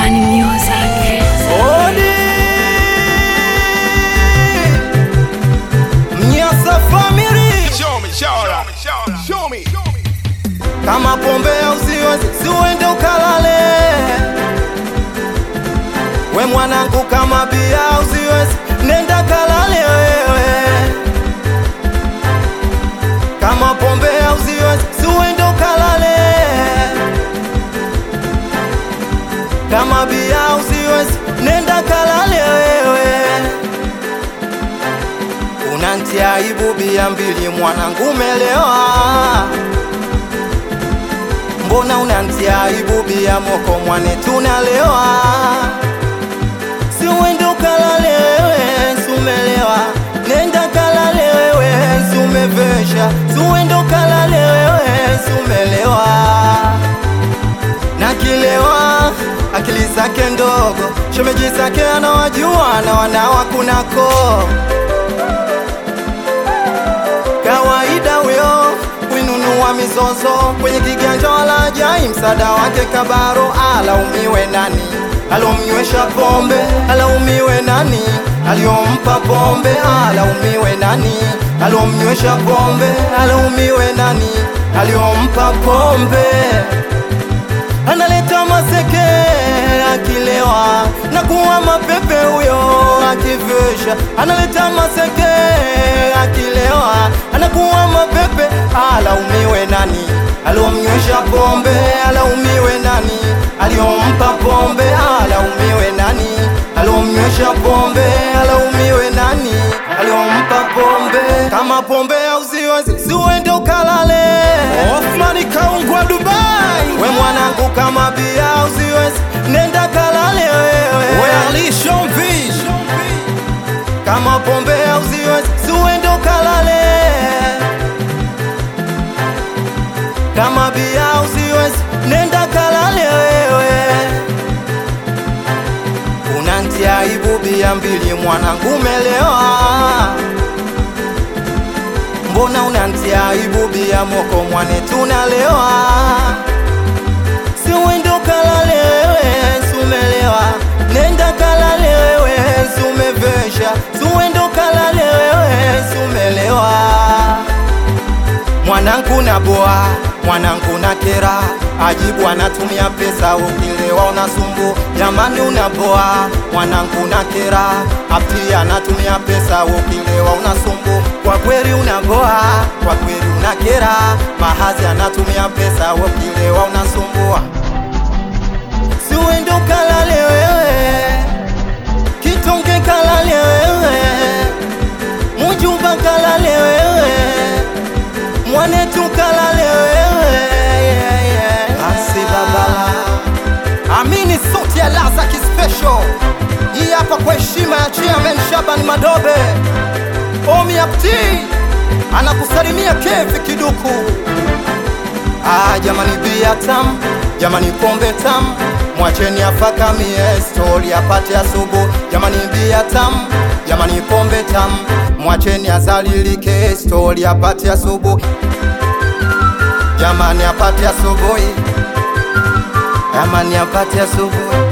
Urban Music. Odi Mnyasa family Show me, show me, show me, show me. kama pombe usiwezi siuende ukalale we mwanangu kama bia usiwezi nenda kalale wewe kama pombe usiwezi siuende ukalale kama bia usiwezi nenda kalale wewe unantia aibu bia mbili mwanangu umelewa mbona unantia aibu bia moko mwane tunalewa si uende ukalale wewe sumelewa nenda kalale wewe sumevesha si uende ukalale wewe sumelewa na kilewa akili zake ndogo shemeji zake anawajua na wanawa kunako kawaida huyo kuinunua mizozo kwenye kiganja wala ajai msaada wake kabaro alaumiwe nani alomnywesha pombe alaumiwe nani aliompa pombe alaumiwe nani alomnywesha pombe alaumiwe nani aliompa pombe analeta maseke akilewa na kuwa mapepe huyo akivesha analeta maseke akilewa anakuwa mapepe alaumiwe nani aliomnywesha pombe alaumiwe nani aliompa pombe alaumiwe nani aliomnywesha pombe alaumiwe nani aliompa pombe kama pombe auziwezi siuende ukalale Othmani kaungwa Dubai. we mwanangu kama bia usiwezi nenda kalale wewe We Ali Shomvi. kama pombe usiwezi siuende ukalale kama bia usiwezi nenda kalale wewe unantia aibu bia mbili mwanangu umelewa mbona unantia aibu bia moko mwane tunalewa si uende ukalale wewe sumelewa nenda kalale wewe sumevesha si uende ukalale wewe sumelewa mwanangu na boa mwanangu na kera ajibu anatumia pesa ukilewa unasumbu jamani unaboa mwanangu na kera apti anatumia pesa ukilewa unasumbu kwa kweli unaboa kwa kweli una kera mahazi anatumia pesa ukilewa unasumbua si uende ukalale wewe kitonge kalale wewe mujuba kalale wewe mwanetu kalale wewe yeah, yeah. asi baba amini sauti ya laza kispesho hii hapa kwa heshima ya chairman shaban madobe omi apti anakusalimia kevi kiduku Ah, jamani bia tam, jamani pombe tam, mwacheni afakamie stori apate asubu. Jamani bia tam, jamani pombe tam, mwacheni azalilike stori apate asubu. Jamani apate asubuhi, jamani apate asubuhi.